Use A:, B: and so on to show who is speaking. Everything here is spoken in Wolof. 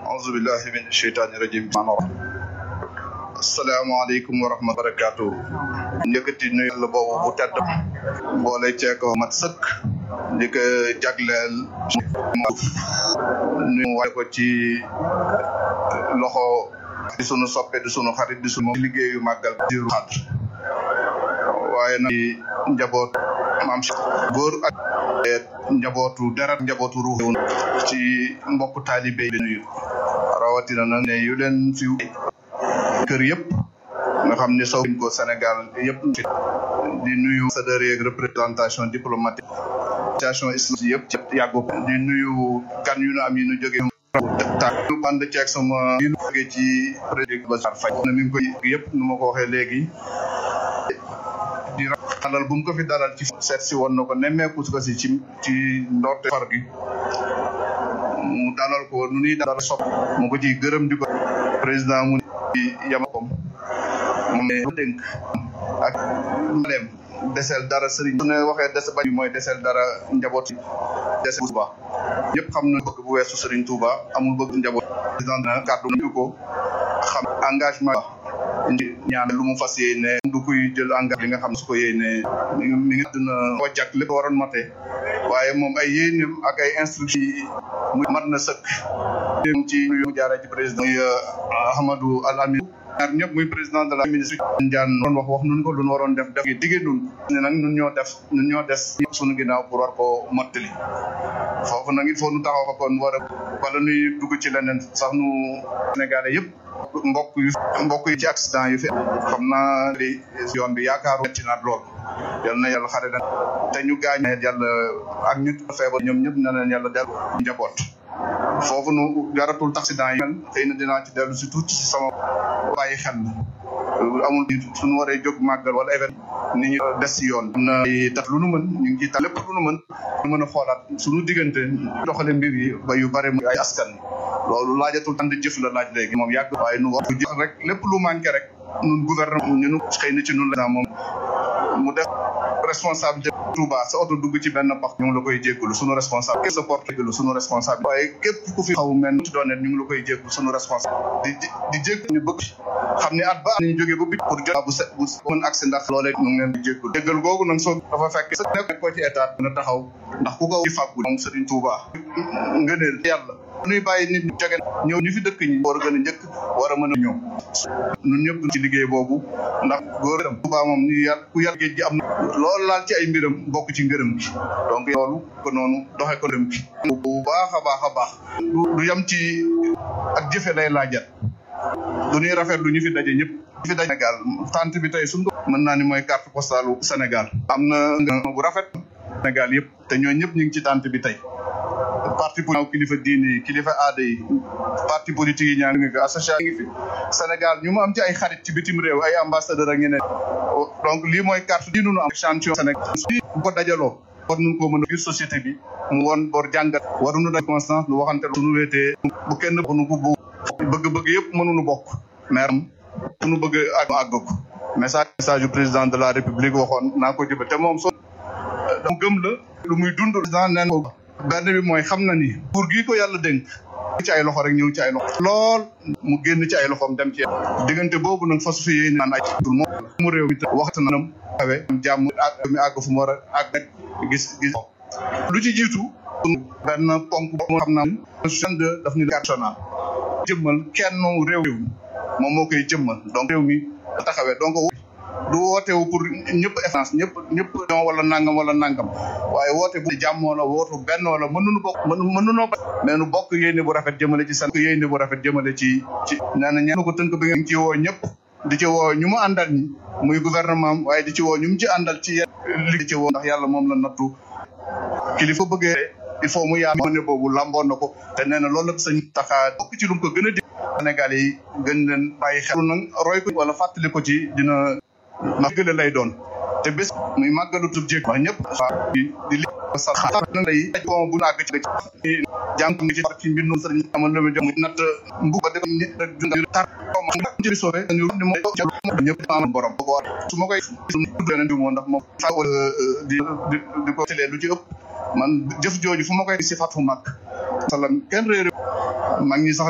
A: auzu billahi min sheytaani rajim asalaamaaleykum wa rahmatulah barakaatu njëkkati nuyu la boobu bu tedd boole ceeko mat sëkk di ko jagleel nuyu waaye ko ci loxo di sunu soppe di sunu xarit di sunu liggéeyu màggal diru xadr waaye nag njaboot maam góor ak njabootu deret njabootu ruux ci mbokk taalibe yi nuyu rawatina nag ne yu leen fi kër yëpp nga xam ne sow ko Sénégal yëpp di nuyu ambassadeurs yeeg représentation diplomatique association islamique yëpp yàggu di nuyu gan yu nu am yi nu jóge ta ñu ànd ceeg sama yi nu jóge ci président Bassirou Faye na mi ngi koy yëpp nu ma ko waxee léegi di dalal bu mu ko fi dalal ci seet si woon na ko nemmeeku ko si ci ci ndorte far gi mu dalal ko nu ñuy dalal sopp mu ko ci gërëm di ko président mu di yamakom moom ne dénk ak maleem desel dara sëriñ su ne waxee des bañ mooy desel dara njaboot desel Touba ñëpp xam na bëgg bu weesu sëriñ Touba amul bëgg njaboot président na kàddu ñu ko xam engagement ñaan lu mu fas yéene du kuy jël engagement li nga xam su ko yéene mi ngi mi ngi dina ko jag lépp waroon mate waaye moom ay yéenem ak ay instruction yi mu mat na sëkk ci mu jaaree ci président muy Ahmadou Al Amin ñaar ñëpp muy président de la ministre Ndiane doon wax wax nun ko lu nu waroon def def diggée nun ne nag nun ñoo def nun ñoo des suñu ginnaaw pour war ko mottali foofu nag il faut nu taxaw fa kon war a wala nuy dugg ci leneen sax nu Sénégalais yëpp mbokk yu mbokk yi ci accident yu fi xam naa li yoon bi yaakaaru ci naat lool yal na yàlla xare leen te ñu gaañ yàlla ak ñu feebar ñoom ñëpp na leen yàlla dellu njaboot foofu nu jaratul accident yi mel xëy na dinaa ci dellu si tuuti si sama bàyyi xel amul suñu waree jóg màggal wala événement ni ñu des si yoon am na tax lu nu mën ñu ngi ciy tax lépp lu nu mën ñu mën a xoolaat suñu diggante doxale mbir yi ba yu bare mu ay askan loolu laajatul ànd jëf la laaj léegi moom yàgg waaye nu war jëf rek lépp lu manqué rek nun gouvernement ñu nu xëy na ci nun la moom mu def responsabilité Touba sa oto dugg ci benn pax ñu ngi la koy jéggulu suñu responsable képp sa porte jéggulu suñu responsable waaye képp ku fi xaw mel ci doon ñu ngi la koy jéggulu suñu responsable di di jégg ñu bëgg xam ne at ba at ñu jógee ba bit pour jot bu set bu mën accès ndax loolee ñu ngi leen di jéggulu jéggal googu nag soo dafa fekk sa nekk ko ci état dina taxaw ndax ku ko ci fàggu moom Serigne Touba ngëneel yàlla nuy bàyyi nit ñu jóge ñëw ñu fi dëkk ñi war a gën a njëkk war a mën a ñëw ñun ñëpp ci liggéey boobu ndax góoram Touba moom ñu yar ku yar géej gi am na loolu laal ci ay mbiram bokk ci ngërëm gi donc loolu ko noonu doxe ko ngërëm gi bu baax a baax a baax du yam ci ak jëfe lay laajat du ñuy rafet lu ñu fi daje ñëpp fi daje Sénégal tant bi tey suñ ko mën naa ni mooy carte postale Sénégal am na nga bu rafet Sénégal yëpp te ñoo ñëpp ñu ngi ci tant bi tey parti politique kilifa diine yi kilifa aada yi parti politique yi ñaa ngi fi association ngi fi Sénégal ñu mu am ci ay xarit ci bitim réew ay ambassadeur ak ñeneen donc lii mooy carte di nunu am champion Sénégal bu ko dajaloo war nañu ko mën a biir société bi mu woon bor jàngat waruñu daj constance lu waxante suñu wéetee bu kenn nu ko bu bëgg-bëgg yëpp mënuñu bokk mais am suñu bëgg àgg àgg ko message message du président de la république waxoon naa ko jëba te moom so mu gëm la lu muy dund président neen ko benn bi mooy xam na ni pour gi ko yàlla dénk ci ay loxo rek ñëw ci ay loxo lool mu génn ci ay loxoom dem ci diggante boobu nag fasu fi yéen naan ay tul moom mu réew mi waxtu na nam awe jàmm mi àgg fu mu war a àgg nag gis gis lu ci jiitu benn ponk moo xam naa de daf ni carte nationale jëmmal kenn réew mi moom moo koy jëmmal donc réew mi taxawee donc du wootewu pour ñëpp essence ñëpp ñëpp ñoo wala nangam wala nangam waaye woote bu jàmmoo la wootu benn wala mënuñu bokk mënuñoo mais nu bokk yéene bu rafet jëmale ci seen yéene bu rafet jëmale ci ci nee na ñeen ko tënk bi nga ci woo ñëpp di ci woo ñu mu àndal ñi muy gouvernement waaye di ci woo ñu mu ci àndal ci yéen li ci woo ndax yàlla moom la nattu kilifa bëggee il faut mu yaa ne boobu lamboon na ko te nee na loolu la sañ taxaa bokk ci lu mu ko gën a di Sénégal yi gën leen bàyyi xel nag roy ko wala fàttali ko ci dina màggale lay doon te bés muy màggalu tub jéeg wax ñëpp di di li sa na lay bon bu àgg ci jàng ngi ci ci mbir noonu sëriñ amal lu mu jox muy natt mbu ba def ñi rek dund tar ma ci sowe ñu ni mo ñëpp am borom ko su ma koy tudd leen di mo ndax moom fa di di ko télé lu ci ëpp man jëf jooju fu ma koy si fat fu mag salam kenn réeré mag ñi sax